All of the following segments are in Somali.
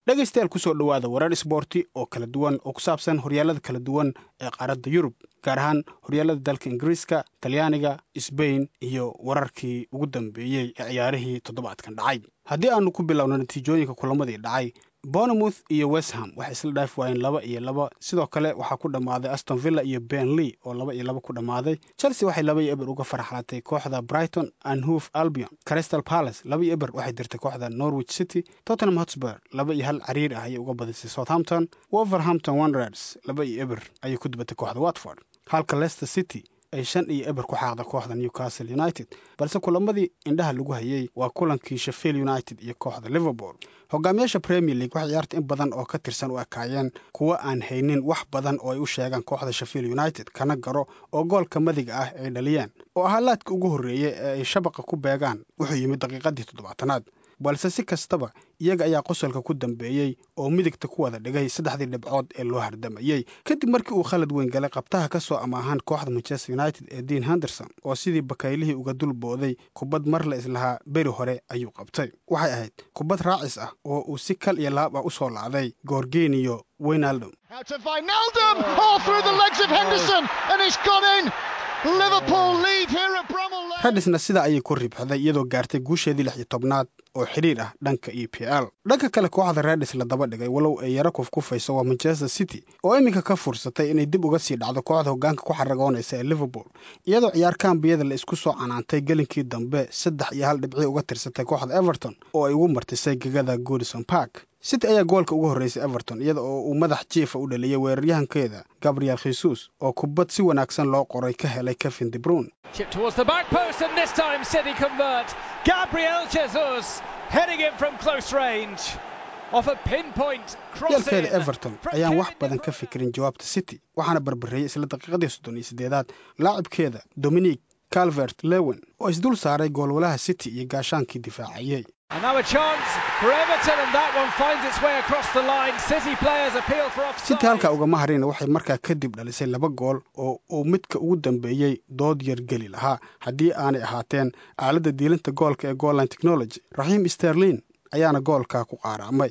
dhegaystayaal kusoo dhowaada warar isboorti oo kala duwan oo ku saabsan horyaalada kala duwan ee qaaradda yurub gaar ahaan horyaalada dalka ingiriiska talyaaniga sbain iyo wararkii ugu dambeeyey ee ciyaarihii toddobaadkan dhacay haddii aanu ku bilowno natiijooyinka kulamadii dhacay bournemouth iyo westham waxay isla dhaaf waayeen laba iyo laba sidoo kale waxaa ku dhammaaday aston villa iyo benley oo laba iyo laba ku dhammaaday chelsea waxay laba iyo eber uga farxalatay kooxda brighton and hoof albion crystal palace laba iyo eber waxay dirtay kooxda norwich city tottenham hotspur laba iyo hal cariir ah ayay uga badisay southampton wolverhampton wanderers laba iyo eber ayay ku dubatay kooxda watford halka leicester city ay shan iyo eber ku xaaqda kooxda newcastle united balse kulamadii indhaha lagu hayay waa kulankii sheffield united iyo kooxda liverpool hogaamiyaasha premier league waxay ciyaarta in badan oo ka tirsan u ekaayeen kuwo aan haynin wax badan oo ay u sheegaan kooxda sheffield united kana garo oo goolka madiga ah ay dhaliyeen oo ahaa laadka ugu horreeyey ee ay shabaqa ku beegaan wuxuu yimid daqiiqadii toddobaatanaad balse si kastaba iyaga ayaa qosolka ku dambeeyey oo midigta ku wada dhigay saddexdii dhibcood ee loo hardamayey kadib markii uu khalad weyn galay qabtaha ka soo amaahan kooxda manchester united ee dean henderson oo sidii bakaylihii uga dul booday kubad mar la islahaa beri hore ayuu qabtay waxay ahayd kubad raacis ah oo uu si kal iyo laab ah u soo lacday goorgeniyo weynaldom redisna sidaa ayay ku ribxday iyadoo gaartay guusheedii lix iyo tobnaad oo xidhiir ah dhanka e p l dhanka kale kooxda redis la daba dhigay walow ay yaro kufkufayso waa manchester city oo iminka ka fursatay inay dib uga sii dhacdo kooxda hoggaanka ku xaragoonaysa ee liverpool iyadoo ciyaar kaambiyada la isku soo canaantay gelinkii dambe saddex iyo hal dhibci uga tirsatay kooxda everton oo ay ugu martisay gegada goodison park city ayaa goolka ugu horreysay everton iyada oo uu madax jiifa u dhaliyay weeraryahankeeda gabriel khesus oo kubad si wanaagsan loo qoray ka helay kevin debrun yaalkeeda everton ayaan wax badan ka fikirin jawaabta city waxaana barbareeyey isla daqiiqadii soddon iyo siddeedaad laacibkeeda dominic calvert lewen oo isdul saaray goolwalaha city iyo gaashaankii difaacayey city halkaa ugama harina waxay markaa kadib dhalisay laba gool oo uu midka ugu dambeeyey dood yar geli lahaa haddii aanay ahaateen aaladda diilinta goolka ee goolline technology raxiim sterlin ayaana goolkaa ku qaaraamay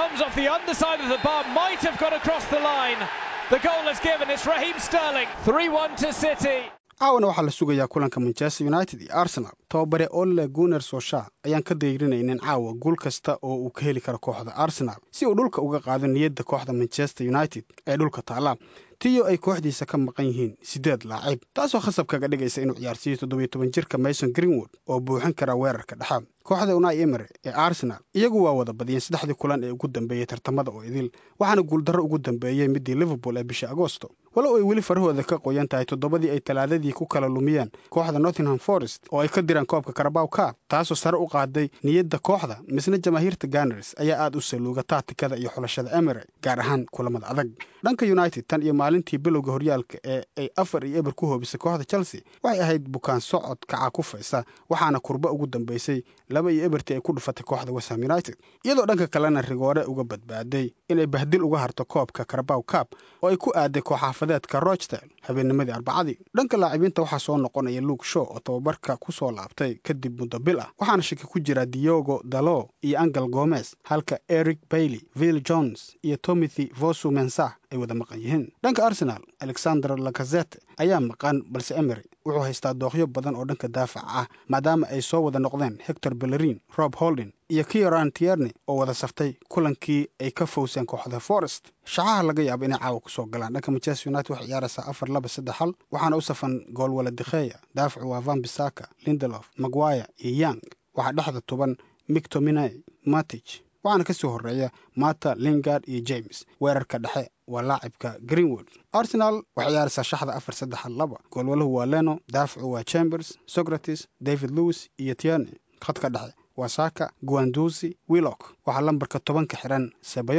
caawana waxaa la sugayaa kulanka manchester united iyo arsenal tababare ole guner sosha ayaan ka dayrinaynin caawa guul kasta oo uu ka heli karo kooxda arsenal si uu dhulka uga qaado niyadda kooxda manchester united ee dhulka taalla tiyo ay kooxdiisa ka maqan yihiin siddeed laacib taasoo khasab kaga dhigaysa inuu ciyaarsiiyo toddobiyo toban jirka mason greenwood oo buuxin kara weerarka dhexe kooxda unai emery ee arsenal iyagu waa wada badiyeen saddexdii kulan ee ugu dambeeyey tartamada oo idil waxaana guuldarro ugu dambeeyey midii liverpool ee bisha agosto walow ay weli farahooda ka qoyan tahay toddobadii ay talaadadii ku kala lumiyeen kooxda nottingham forest oo ay ka diraan koobka karabaw kaab taasoo sare u qaaday niyadda kooxda misna jamaahiirta ganars ayaa aad u saluuga taatikada iyo xulashada emery gaar ahaan kulamada adag dhanka united tan iyo maalintii bilowga horyaalka ee ay afar iyo eber ku hoobisay kooxda chelsea waxay ahayd bukaan socod kaca kufaysa waxaana kurba ugu dambeysay laba iyo ebertii ay ku dhufatay kooxda wesham united iyadoo dhanka kalena rigoore uga badbaaday inay bahdil uga harto koobka karabaw kaab oo ay ku aaday kooxaafadeedka rochtel habeennimadii arbacadii dhanka laacibiinta waxaa soo noqonaya luke show oo tababarka ku soo laabtay kadib muddo bil ah waxaana shaki ku jira diogo dalo iyo angel gomez halka eric bailey vill jones iyo tomothy vosu mensah ay wada maqan yihiin dhanka arsenal alexander lakazete ayaa maqan balse emery wuxuu haystaa dooqyo badan oo dhanka daafaca ah maadaama ay soo wada noqdeen hector bellerin rob holdin iyo kieran tierney oo wada saftay kulankii ay ka fowseen kooxda forest shaxaha laga yaabo inay caawa kusoo galaan dhanka manchester united waxay ciyaaraysaa afar laba saddex hal waxaana u safan goolwala dikheya daafacu waa van bisaka lindelof maguire iyo young waxaa dhexda tuban mictominay matich waxaana ka soo horreeya mata lingard iyo james weerarka dhexe waa laacibka greenwood arsenal waxay ciyaaraysaa shaxda afar saddex hal laba goolwaluhu waa leno daafacu waa chambers socrates david lewis iyo tierney khadka dhexe waa saka guandusi willock waxaa lambarka tobanka xiran sebayos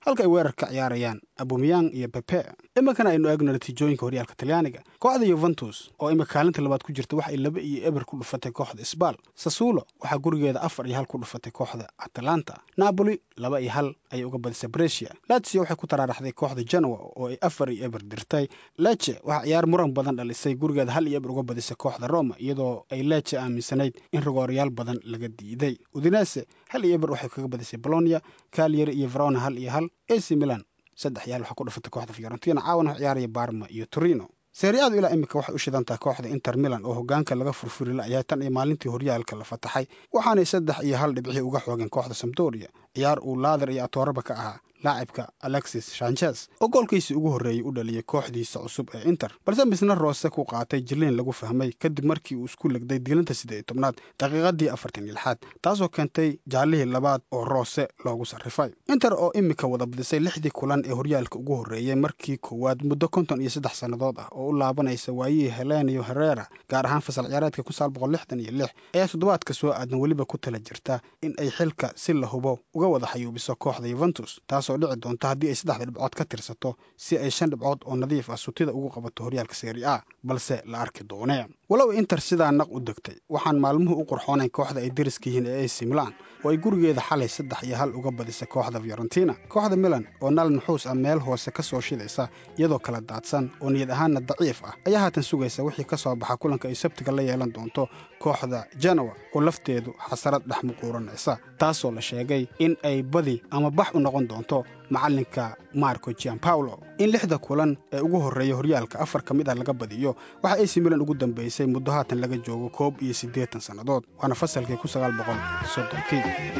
halka ay weerar ka ciyaarayaan abumiyang iyo pepe iminkana aynu eegno natiijooyinka horyaalka talyaaniga kooxda yuventus oo imika kaalinta labaad ku jirta waxa ay laba iyo eber ku dhufatay kooxda isbaal sasulo waxaa gurigeeda afar iyo hal ku dhufatay kooxda atalanta napoli laba iyo hal ayay uga badisay bresia latsio waxay ku taraaraxday kooxda genoa oo ay afar iyo eber dirtay leche waxaa ciyaar muran badan dhalisay gurigeeda hal iyo eber uga badisay kooxda roma iyadoo ay leche aaminsanayd in rigoorayaal badan laga diiday udinese hal iyo eber waxay kaga badisay bolonia kalyari iyo verona hal iyo hal ac milan saddex yaal waxaa ku dhufatay kooxda fiorentina caawan wax ciyaaraya barma iyo torino seeriacadu ilaa imika waxay u shidantahay kooxda inter milan oo hogaanka laga furfuri la'yahay tan iyo maalintii horyaalka la fataxay waxaanay saddex iyo hal dhibci uga xoogeen kooxda samdoria ciyaar uu laader iyo atooraba ka ahaa laacibka alexis sanchez oo goolkiisii ugu horreeyey u dhaliyay kooxdiisa cusub ee inter balse misna roose ku qaatay jiliin lagu fahmay kadib markii uu isku legday diilinta siddeed iyo tobnaad daqiiqadii afartan iyo lixaad taasoo keentay jaalihii labaad oo roose loogu sarrifay inter oo imika wada badisay lixdii kulan ee horyaalka ugu horreeyey markii koowaad muddo konton iyo saddex sannadood ah oo u laabanaysa waayihii helenio herrera gaar ahaan fasal ciyaareedka ku saal boqol lixdan iyo lix ayaa toddobaadka soo aadan weliba ku tala jirta in ay xilka si la hubo uga wada xayuubiso kooxda yuventus taasoo dhici doonta haddii ay saddexda dhibcood ka tirsato si ay shan dhibcood oo nadiif ah sutida ugu qabato horyaalka seeri a balse la arki doonee walow inter sidaa naq u degtay waxaan maalmuhu u qurxoonayn kooxda ay dariska yihiin ee ac milan oo ay gurigeeda xalay saddex iyo hal uga badisay kooxda fiorentina kooxda milan oo nal nuxuus ah meel hoose ka soo shidaysa iyadoo kala daadsan oo niyad ahaanna daciif ah ayaa haatan sugaysa wixii ka soo baxa kulanka ay sabtiga la yeelan doonto kooxda genoa oo lafteedu xasarad dhex muquuranaysa taasoo la sheegay in ay badi ama bax u noqon doonto macalinka marco giampaulo in lixda kulan ee ugu horreeya horyaalka afar ka mid ah laga badiyo waxa ac milan ugu dambaysay muddo haatan laga joogo koob iyo siddeetan sannadood waana fasalkii ku sagaal boqol soddonkii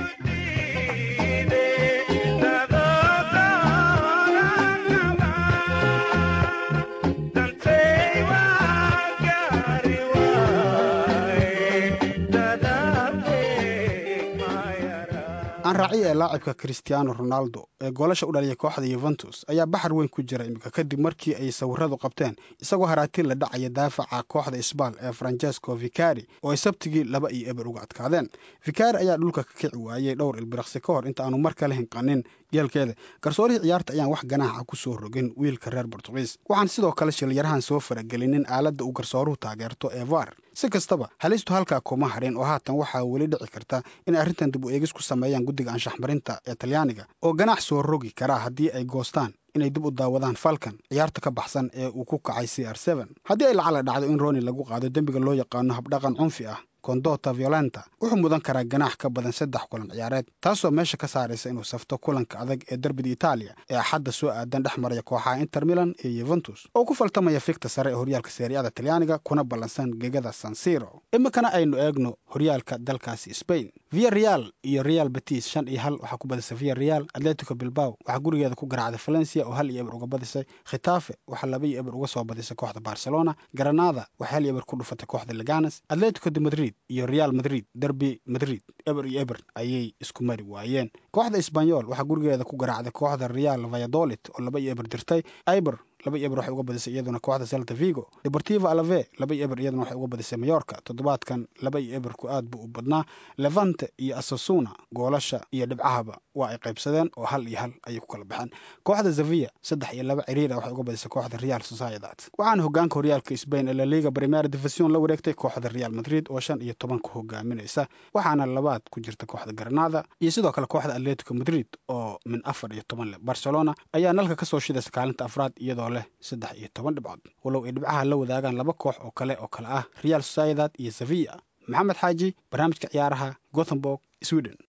aan raaciya ee laacibka christiano ronaldo ee goolasha u dhaliyay kooxda yuventus ayaa baxar weyn ku jira imika kadib markii ay sawiradu qabteen isagoo haraatiin la dhacaya daafaca kooxda isbaal ee francesco vicari oo ay sabtigii laba iyo eber uga adkaadeen vicari ayaa dhulka ka kici waayey dhowr ilbiraqsi ka hor inta aanu mar kale hinqanin geelkeeda garsoorihii ciyaarta ayaan wax ganaaxa ku soo rogin wiilka reer bortugiis waxaan sidoo kale shilyarahan soo faragelinin aaladda uu garsooruhu taageerto ee var si kastaba halistu halkaa kuma harin oo haatan waxaa weli dhici karta inay arrintan dib u eegis ku sameeyaan guddiga anshaxmarinta ee talyaaniga oo ganaax soo rogi karaa haddii ay goostaan inay dib u daawadaan falkan ciyaarta ka baxsan ee uu ku kacay c r haddii ay lacala dhacdo in roni lagu qaado dembiga loo yaqaano habdhaqan cunfi ah condota violenta wuxuu mudan karaa ganaax ka badan saddex kulan ciyaareed taasoo meesha ka saaraysa inuu safto kulanka adag ee derbida itaaliya ee axadda soo aadan dhex maraya kooxaha inter milan iyo yuventus oo ku faltamaya fikta sare ee horyaalka seeriada talyaaniga kuna ballansan gegada sansiro iminkana aynu eegno horyaalka dalkaasi spain via real iyo real betis shan iyo hal waxaa ku badisay via real atletico bilbao waxaa gurigeeda ku garaacday valencia oo hal iyo eber uga badisay khitafe waxaa laba iyo eber uga soo badisay kooxda barcelona granada waxay hal iyo eber ku dhufatay kooxda leganes atletico de madrid iyo real madrid derby madrid eber iyo eber ayay isku mari waayeen kooxda isbanyol waxaa gurigeeda ku garaacday kooxda real valladolid oo laba iyo eber dirtay iber laba iyo eber waxay uga badisay iyaduna kooxda celta vigo deportivo alave laba iyo eber iyaduna waxay uga badisay mayorka toddobaadkan laba iyo eberku aad buu u badnaa levante iyo asasuna goolasha iyo dhibcahaba waa ay qaybsadeen oo hal iyo hal ayay ku kala baxeen kooxda zavia saddex iyo laba ciriira waxay uga badisay kooxda real sociedad waxaana hogaanka horyaalka spain ee laliga primera division la wareegtay kooxda real madrid oo shan iyo toban ku hogaaminaysa waxaana labaad ku jirta kooxda granada iyo sidoo kale kooxda atletico madrid oo min afar iyo toban leh barcelona ayaa nalka kasoo shidaysa kaalinta afraad iyadoo leh saddex iyo toban dhibcood walow ay dhibcaha la wadaagaan laba koox oo kale oo kale ah real sociedad iyo sevilla maxamed xaaji barnaamijka ciyaaraha gothenburg sweden